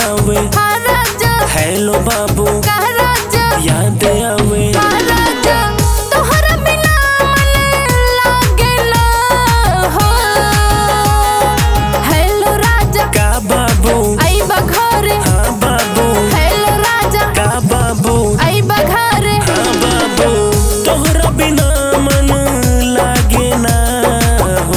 आवे हाँ राजा हेलो बाबू कह राजा याद आवे हाँ राजा तोहरा बिना मन लागे ना हो हेलो राजा का बाबू आई बघरे हाँ बाबू हेलो राजा का बाबू आई बघरे हाँ बाबू तोहरा बिना मन लागे ना हो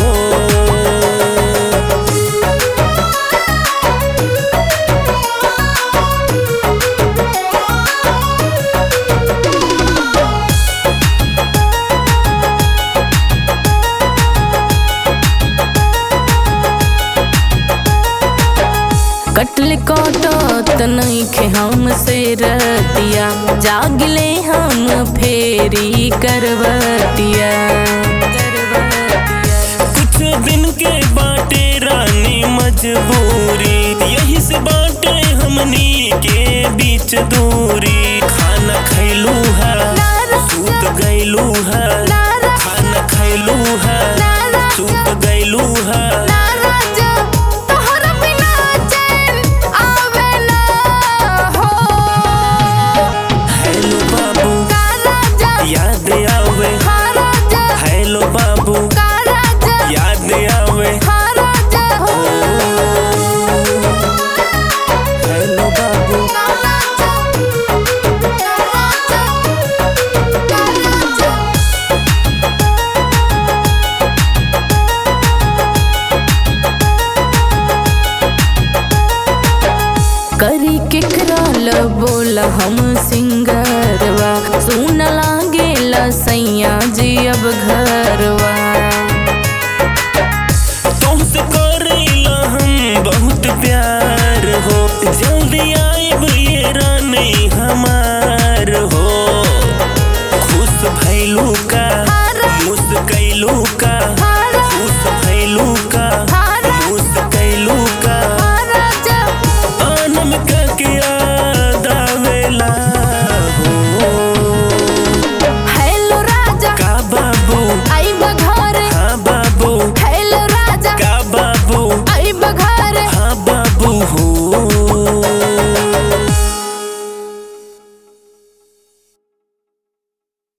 कटल कटत नइखे हमसे रतिया जागले हम फेरी करवतिया कुछ दिन के बाटे रानी मजबूरी यही से बाटे हमनी के बीच दूरी खाना खैलू है सूत गैलू है खाना खैलू है सूत गैलू है हेलो बाबू याद आवे हेलो बाबू याद आवे हेलो बाबू करी के कराल बोल हम सिंगरवा सुन लागेला सैया जी अब घरवा तुमसे करेला हम बहुत प्यार हो जा